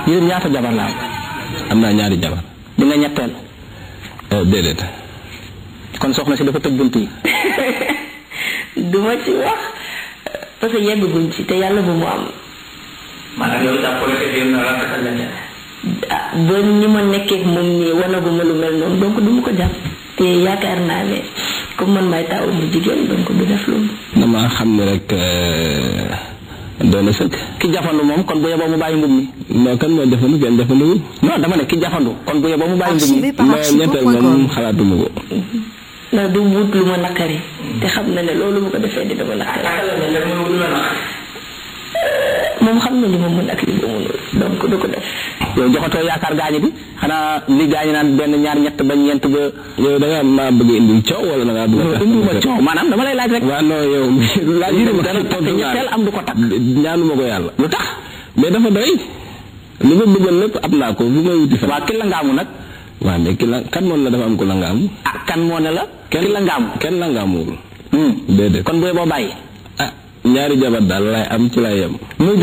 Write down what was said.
yéen ñaata jabar la am am naa ñaari jabar di nga ñetteel Eh, déedéet kon soxna si dafa tëj bunt yi duma ci wax parce que yegguñ ci te yàlla bu mu am maanaam yow jàppale ko jéem na rafetal la ah ba ñi ma nekkee moom nii wanaguma lu mel noonu donc du ma ko jàpp te yaakaar naa ne comme man may taawu bu jigéen donc du def loolu dama xam ne rek eh, doy na sëkk ki jafandu moom kon bu yeboo mu bàyyi mbub mi non kan moo jafandu kenn jafanduwul non dama ne ki jafandu kon bu yeboo mu bàyyi mbub mi Archivé par non ñetteel moom archivo.com. xalaatuma ko ndax du wut lu ma nakari te xam na ne loolu bu ko defee dina ma nakari moom xam na li ma mën ak li ma mënul donc du ko def yow joxatoo yaakaar gaañi bi xanaa li gaañi naan benn ñaar ñett ba ñeent ba yow da ngaa maa bëgg a indil coow wala da ngaa bëgg a. indi ma coow maanaam dama lay laaj rek waaw non yow. laaj Yéen dama dana takk ñetteel am du ko takk. ñaanuma ko yàlla. lu tax mais dafa doy. li ma bëggoon lépp am naa ko fu may wuti fa. waa ki la ngaamu nag waaw mais ki la kan moom la dafa am ko la nga am. ah kan moo ne la ki la ngaamu kenn la nga amul. Hmm. déedéet. kon bu yeboo bàyyi ah ñaari jabar daal laay am ci laay yem. muy